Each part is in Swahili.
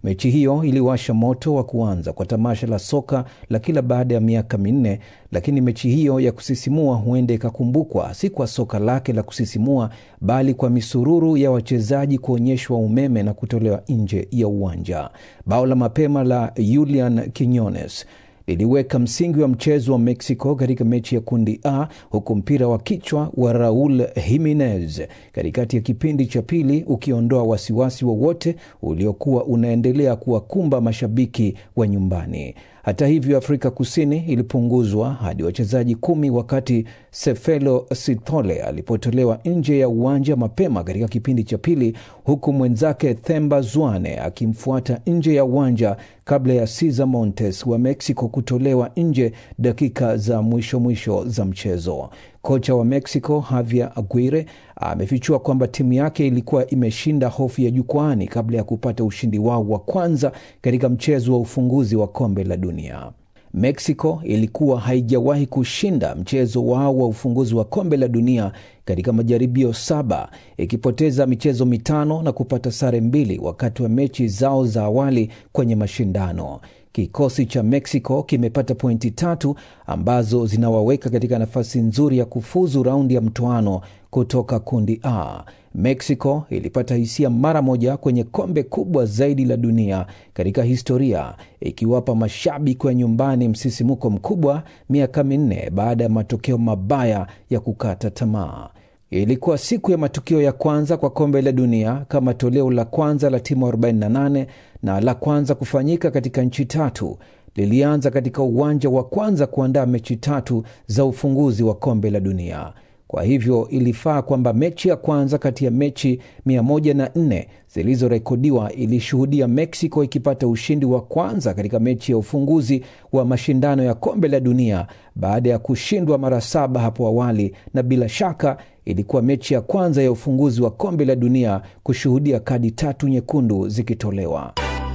Mechi hiyo iliwasha moto wa kuanza kwa tamasha la soka la kila baada ya miaka minne, lakini mechi hiyo ya kusisimua huenda ikakumbukwa si kwa soka lake la kusisimua, bali kwa misururu ya wachezaji kuonyeshwa umeme na kutolewa nje ya uwanja. Bao la mapema la Julian Quinones liliweka msingi wa mchezo wa Mexico katika mechi ya kundi A, huku mpira wa kichwa wa Raul Jimenez katikati ya kipindi cha pili ukiondoa wasiwasi wowote uliokuwa unaendelea kuwakumba mashabiki wa nyumbani. Hata hivyo, Afrika Kusini ilipunguzwa hadi wachezaji kumi wakati Sefelo Sithole alipotolewa nje ya uwanja mapema katika kipindi cha pili, huku mwenzake Themba Zwane akimfuata nje ya uwanja kabla ya Cesar Montes wa Mexico kutolewa nje dakika za mwisho mwisho za mchezo. Kocha wa Mexico Javier Aguirre amefichua kwamba timu yake ilikuwa imeshinda hofu ya jukwani kabla ya kupata ushindi wao wa kwanza katika mchezo wa ufunguzi wa kombe la dunia. Mexico ilikuwa haijawahi kushinda mchezo wao wa ufunguzi wa kombe la dunia katika majaribio saba, ikipoteza michezo mitano na kupata sare mbili wakati wa mechi zao za awali kwenye mashindano. Kikosi cha Mexico kimepata pointi tatu ambazo zinawaweka katika nafasi nzuri ya kufuzu raundi ya mtoano kutoka kundi A. Mexico ilipata hisia mara moja kwenye kombe kubwa zaidi la dunia katika historia, ikiwapa mashabiki wa nyumbani msisimuko mkubwa miaka minne baada ya matokeo mabaya ya kukata tamaa. Ilikuwa siku ya matukio ya kwanza kwa kombe la dunia kama toleo la kwanza la timu 48 na la kwanza kufanyika katika nchi tatu. Lilianza katika uwanja wa kwanza kuandaa mechi tatu za ufunguzi wa kombe la dunia. Kwa hivyo ilifaa kwamba mechi ya kwanza kati ya mechi 104 zilizorekodiwa ilishuhudia Mexico ikipata ushindi wa kwanza katika mechi ya ufunguzi wa mashindano ya kombe la dunia baada ya kushindwa mara saba hapo awali, na bila shaka ilikuwa mechi ya kwanza ya ufunguzi wa kombe la dunia kushuhudia kadi tatu nyekundu zikitolewa.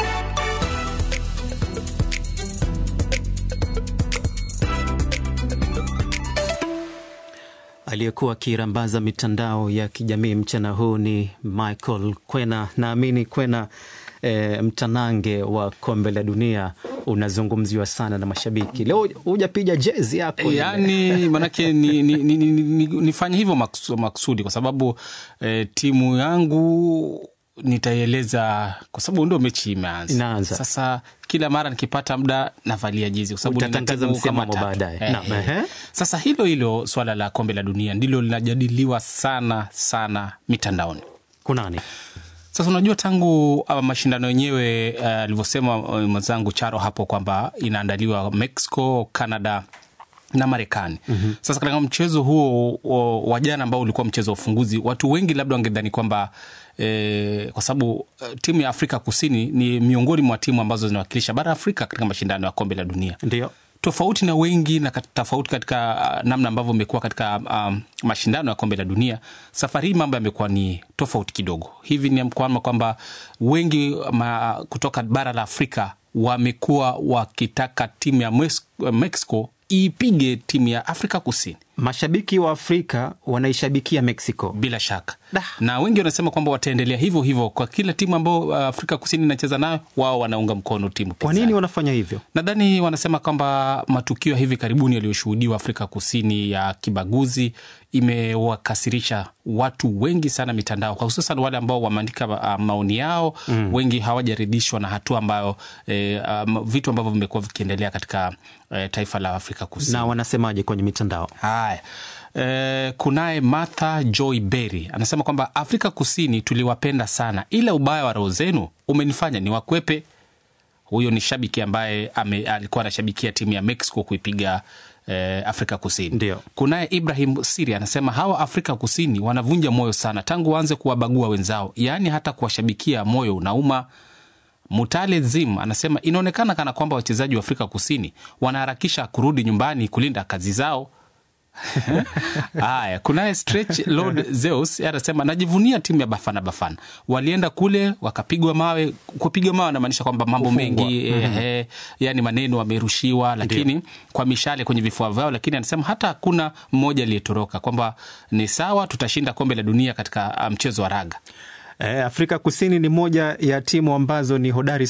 Aliyekuwa akirambaza mitandao ya kijamii mchana huu ni Michael Kwena. Naamini Kwena, e, mtanange wa kombe la dunia unazungumziwa sana na mashabiki. Leo hujapiga jezi yako ile. yani manake ni, ni, ni, ni, ni, nifanye hivyo maksu- maksudi kwa sababu eh, timu yangu nitaieleza kwa sababu ndio mechi imeanza Inaanza. sasa kila mara nikipata muda navalia jezi kwa sababu nina Utatangaza timu kama msimamo tatu. baadaye. Eh, Naam, eh. ehe. sasa hilo hilo swala la kombe la dunia ndilo linajadiliwa sana sana mitandaoni Kunani? sasa unajua tangu uh, mashindano yenyewe uh, alivyosema uh, mwenzangu Charo hapo kwamba inaandaliwa Mexico, Canada na Marekani. mm-hmm. Sasa katika mchezo huo o, wa jana ambao ulikuwa mchezo wa ufunguzi, watu wengi labda wangedhani kwamba eh, kwa sababu uh, timu ya Afrika Kusini ni miongoni mwa timu ambazo zinawakilisha bara Afrika katika mashindano ya kombe la dunia Ndio. tofauti na wengi na kat- tofauti katika uh, namna ambavyo imekuwa katika um, mashindano ya kombe la dunia. Safari hii mambo yamekuwa ni tofauti kidogo. Hivi ni kwamba kwamba wengi ma, kutoka bara la Afrika wamekuwa wakitaka timu ya Mes- Mexico iipige timu ya Afrika Kusini Mashabiki wa Afrika wanaishabikia Mexico. bila shaka Da. na wengi wanasema kwamba wataendelea hivyo hivyo kwa kila timu ambao uh, Afrika Kusini inacheza nayo, wao wanaunga mkono timu Kwa pinzani. nini wanafanya hivyo? Nadhani wanasema kwamba matukio ya hivi karibuni yaliyoshuhudiwa Afrika Kusini ya kibaguzi imewakasirisha watu wengi sana mitandao, kwa hususan wale ambao wameandika uh, maoni yao mm. Wengi hawajaridhishwa na hatua ambayo eh, um, vitu ambavyo vimekuwa vikiendelea katika eh, taifa la Afrika Kusini Na wanasemaje kwenye mitandao? Haya, e, kunaye Martha Joy Berry anasema kwamba Afrika Kusini tuliwapenda sana, ila ubaya wa roho zenu umenifanya ni wakwepe. Huyo ni shabiki ambaye ame, alikuwa anashabikia timu ya Mexico kuipiga eh, Afrika Kusini. Ndio. Kunaye Ibrahim Siri anasema hawa Afrika Kusini wanavunja moyo sana tangu waanze kuwabagua wenzao, yaani hata kuwashabikia moyo unauma. Mutale Zim anasema inaonekana kana kwamba wachezaji wa Afrika Kusini wanaharakisha kurudi nyumbani kulinda kazi zao. Haya, kunaye Stretch Lord Zeus anasema najivunia timu ya Bafana Bafana, walienda kule wakapigwa mawe. Kupigwa mawe anamaanisha kwamba mambo Kufungwa. mengi mm-hmm. eh, yani maneno wamerushiwa, lakini kwa mishale kwenye vifua vyao, lakini anasema hata hakuna mmoja aliyetoroka, kwamba ni sawa, tutashinda kombe la dunia katika ah, mchezo wa raga. Eh, Afrika Kusini ni moja ya timu ambazo ni hodari